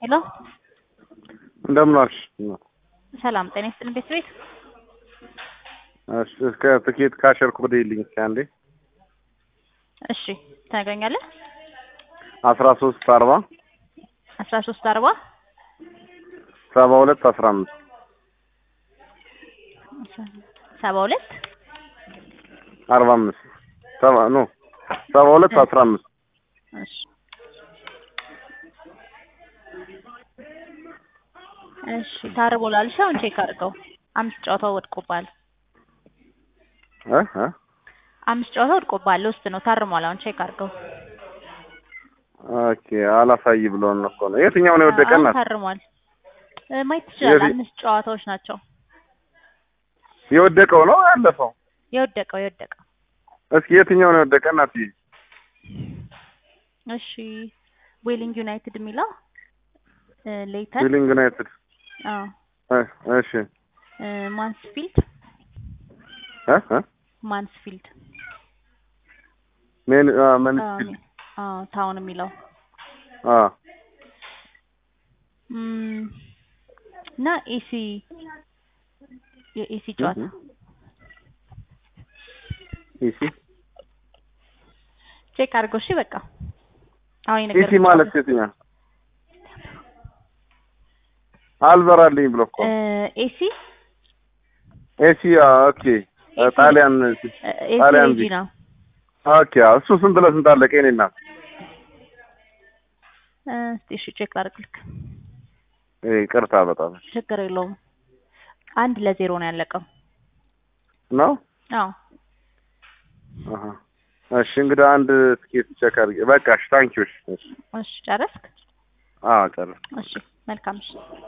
ሄሎ እንደምን ዋልሽ? ሰላም ጤና ይስጥልን ቤት ቤት እሺ እስከ ትኬት ካሸርኩ ብደይልኝ እስኪ አንዴ እሺ ታገኛለህ አስራ ሶስት አርባ አስራ ሶስት አርባ ሰባ ሁለት አስራ አምስት ሰባ ሁለት አርባ አምስት ሰባ ኖ ሰባ ሁለት አስራ አምስት እሺ እሺ ታርቦ ላልሽ አሁን ቼክ አድርገው አምስት ጨዋታው ወድቆባል እ እ አምስት ጨዋታ ወድቆባል ውስጥ ነው ታርሟል አሁን ቼክ አድርገው ኦኬ አላሳይ ብሎን እኮ ነው የትኛው ነው የወደቀ አሁን እናት ታርሟል እ ማየት ትችላለህ የት- አምስት ጨዋታዎች ናቸው የወደቀው ነው ያለፈው የወደቀው የወደቀው እስኪ የትኛው ነው የወደቀ እናት እሺ ዌሊንግ ዩናይትድ የሚለው እ ሌይተን ፊሊንግ ዩናይትድ አዎ እ እሺ እ ማንስፊልድ እ እ ማንስፊልድ ሜን አ አዎ መንስፊልድ ሚ- አዎ ታውን የሚለው አ እም፣ እና ኤሲ የኤሲ ጨዋታ ኢሲ ቼክ አድርገው እሺ በቃ አሁን ኢሲ የነገርኩህ ማለት የትኛው አልበራልኝ ብሎ እኮ እ ኤሲ ኤሲ ኦኬ እ ኤሲ ጣሊያን እ ኤሲ ጣሊያን ሬጂ ነው ኦኬ እሱ ስንት ለስንት አለቀ የኔ እናት እ እስኪ እሺ ቼክ ላድርግልክ እ ይቅርታ በጣም ችግር የለውም አንድ ለዜሮ ነው ያለቀው ነው አዎ አሀ እሺ እንግዲህ አንድ ትኬት ቼክ አድርጌ በቃ እሺ ታንኪዩ እሺ እሺ እሺ ጨረስክ አዎ ጨረስኩ እሺ መልካም እሺ